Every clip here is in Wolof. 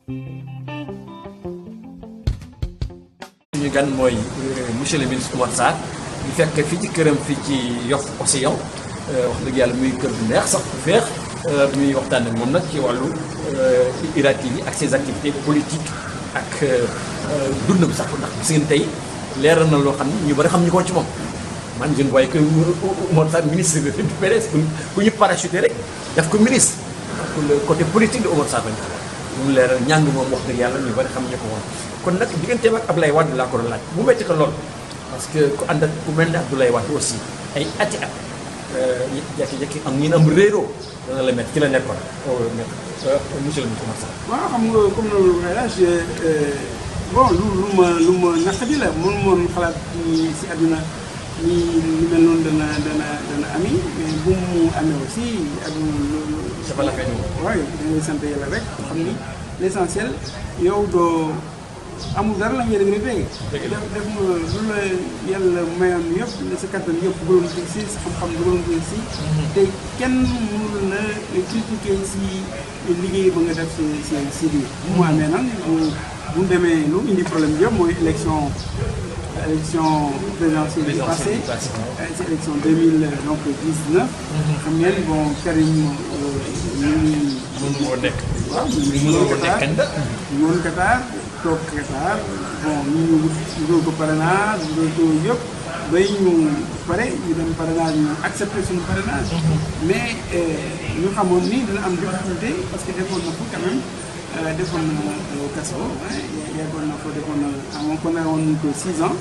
ñu gan mooy monsieur le ministre Oumar Sarr ñu fekk fii ci këram fii ci Yoff Océan wax dëgg yàlla muy kër bu neex sax bu feex muy waxtaan ak moom nag ci wàllu IRA TV ak ses activités politiques ak dundam sax ndax gis ngeen tey leeral na loo xam ne ñu bari xam ñu ko ci moom man je ne voyais que Oumar Sarr ministre du PDS ku ñu parachuté rek def ko ministre donc le côté politique de Oumar Sarr lañ ko mu leeral ñàng moom wax dëgg yàlla ñu bari xam ñu ko woon kon nag digganteem ak Abdoulaye Wade laa ko doon laaj mu metti ko lool parce que ku ànd ak ku mel ne Abdoulaye Wade aussi ay ati at jekki-jekki am ñi am réeroo dana la métti ci la nekkoon monsieur le ministre Oumar Sarr waaw xam nga comme loolu waxee la bon lu lu ma lu ma naqadi la mënu moon xalaat ni si àdduna ni lu mel noonu dana dana dana ami mais bu mu amee aussi àdduna loolu dafa la fay waaye da ngay sant yàlla rek xam ni l' essentiel yow doo amul dara la ngay regretté def def nga lu la yàlla mayoon yëpp sa kattan yëpp dugaloon ko si sa xam-xam dugaloon ko si te kenn mënul la critiquer si liggéey ba nga def si si si biir bu mu amee nag bu bu demee lu indi problème yëpp mooy élection élection présidentielle yi passé si élection 2000 donc 19 xam ngeen bon Karim ñu ngi mënu moo nekk waaw mënu ko nekk candidat ñu woon Qatar toog Qatar bon ñu ñu wutal ko parrainage wutal ko yëpp bay ñu pare ñu dem parrainage ñu accepté suñu parrainage mais ñu xamoon ni dina am difficulté parce que defoon na ko quand même defoon na kaso yeggoon na ko defoon na amoon ko ne woon ko six ans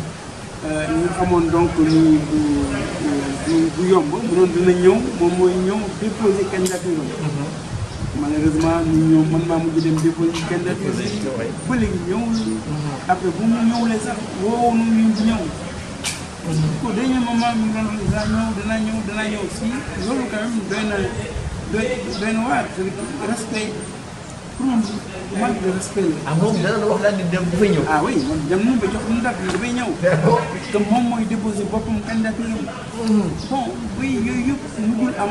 ñu xamoon donc ni bu bu bu yomb mu doon dina ñëw moom mooy ñëw déposé candidature malheureusement ñu ñëw man maa mujj dem déposé candidature bi ba léegi ñëwul après bu mu ñëwulee sax woo nu ñu di ñëw ko dernier moment mi ngi doon dinaa ñëw danaa ñëw danaa ñëw si loolu quand même doy na doy doy na waar respect pour man manque de respect la ah moom dana la wax daal di dem dafay ñëw ah oui man dem nañu ba jox ñu date bi dafay ñëw te moom mooy déposé boppam candidature am bon oui yooyu yëpp mujjul am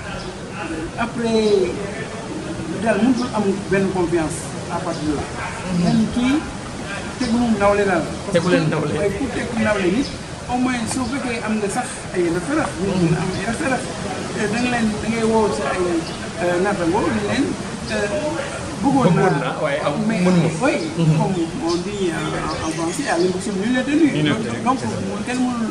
après daal mujjul am benn confiance à partir de là même kii tegu mu nawle daal Tegu leen nawle. waaye ku teg nawle nit au moins soo fekkee am nga sax ay référence ñu mën a am ay référence da nga leen da ngay woo sa ay naataango ni leen bëggoon Bëggoon naa naa, waaye am- mais mënuma. oui comme on dit en en français à l'impossible nul n'est tenu Nul n'est tenu, donc c'est ça. kenn mënul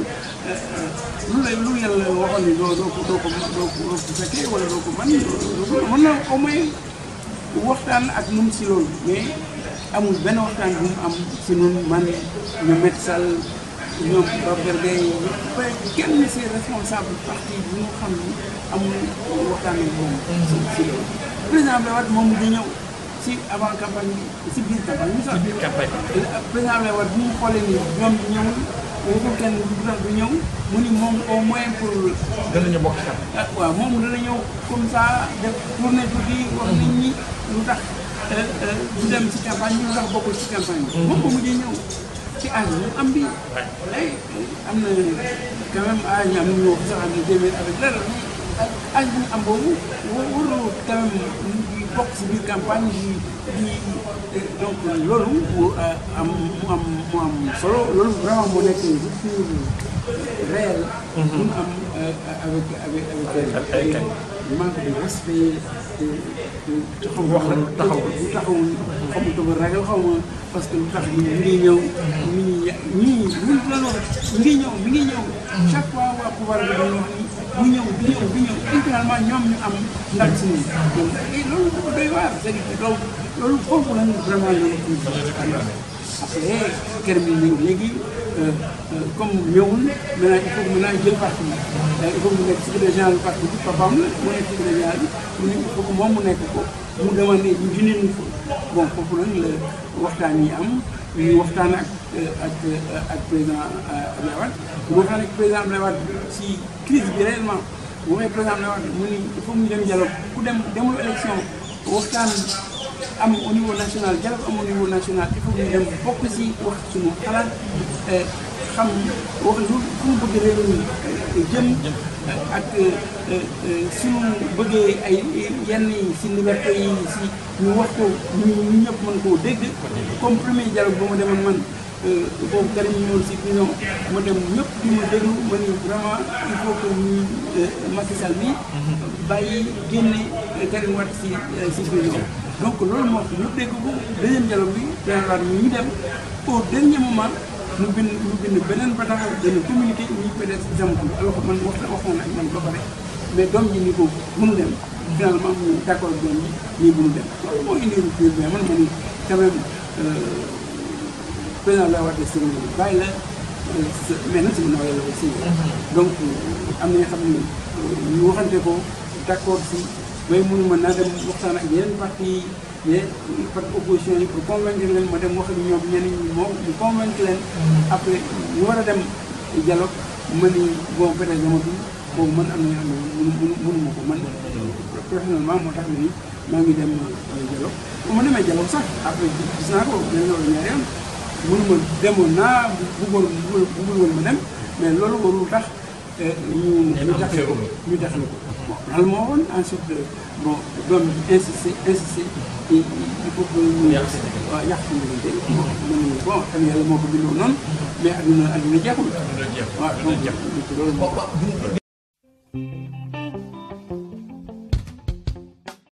lu la lu yàlla waxoon ni doo doo ko doo ko doo ko doo ko fekkee wala doo ko man doo ko mën na au moins waxtaan ak ñun si loolu mais amul benn waxtaan bu mu am si ñun man ñu Macky Sall ñoom Babacar Gueye ba kenn si responsable parti bi ñu xam ni amul waxtaan ak moom si si loolu président Abdoulaye Wade moom di ñëw si avant campagne bi si biir campagne bi sax biir campagne président Abdoulaye Wade bu mu xoolee ni ñoom ñëwul waxul kenn du tax du ñëw mu ni moom au moins pour danañu bokk xam ah waaw moom dana ñëw comme ça def tournée tuuti wax nit ñi lu tax du dem ci campagne bi lu tax bokkul ci campagne bi. moom ba mujjee ñëw ci âge bi am bi. ay am na quand même âge yi am na ñu wax sax am na téeméer avec dara mais âge bu mu am boobu wa- warul quand même di bokk ci biir campagne di di donc loolu mu am mu am mu am solo loolu vraiment moo nekk rupture réelle. bu mu am avec avec avec Ak ay kay. manque de respect te te taxaw Wax la lu taxawul. lu taxawul xamul dafa ragal xaw ma parce que lu tax ñu ngi ñëw mi ngi ñii luñ la wax mi ngi ñëw mi ngi ñëw chaque fois waa pouvoir bi dañu wax ni ñu ñëw di ñëw di ñëw et finalement ñoom ñu am ndam si ñun donc et loolu dafa doy waar c'est-à-dire loolu loolu foofu lañ vraiment loolu après kër mi ñëw léegi comme ñëwul maintenant il faut que maintenant jël parti bi il faut que mu nekk secrétaire général parti bi papaam la mu nekk secrétaire général bi mu ne il faut que moom mu nekk ko mu demandé ñu jëndee ñu ko bon foofu nag la waxtaan yi am ñu waxtaan ak ak ak président Abdoulaye Wade ñu waxtaan ak président Abdoulaye Wade si crise bi réellement bu waxee président Abdoulaye Wade mu ni il faut ñu dem dialogue ku dem demul élection waxtaan am au niveau national dialogue am au niveau national il faut que ñu dem bokk si wax suñu xalaat xam wax lu fu mu bëgg réew mi jëm ak suñu bëggee ay yenn yi si liberté yi si ñu wax ko ñu ñu ñëpp mën koo dégg comme premier dialogue ba ma demoon man boobu Karim ñëwoon si prison ma dem ñëpp di ma déglu ma ni vraiment il faut que ñu Macky Sall bi bàyyi génne Karim Wade si si prison donc loolu moo tax ñu dégg ko deuxième dialogue bi dana ñu dem au dernier moment mu bind mu bind beneen bataaxal dana communiqué ñi peut-être jamatul alors que man wax waxoon ak man ba pare mais doom ji ni ko mënu dem finalement mu d'accord ak doom ji nii mënu dem loolu moo indi rupture mais man ma ni quand même président la war de sëriñ bi bàyyi la mais nag sama nawle la aussi donc am na nga xam ne ñu waxante ko d'accord si bay mënu ma naa dem waxtaan ak yeneen parti yi parti opposition yi pour convaincre leen ma dem wax ak ñoom ñenn ñi moom ñu convaincre leen après ñu war a dem dialogue ma ni bon peut-être damatul boobu man am na nga xam ne mënu mënu mënu ma ko man personnellement moo tax ni maa ngi dem dialogue bu ma demee dialogue sax après gis naa ko benn loolu ñaari yoon mënuma demoon naa bëggoon bëggul woon ma dem mais loolu warul tax ñu ñu taxale ko ñu taxale ko bon loolu moo waxoon ensuite bon doom insisté insisté il faut que ñu waaw yàq suñu diggante bon bon xam yàlla moo ko bindoo noonu mais adduna adduna jeexul waaw donc loolu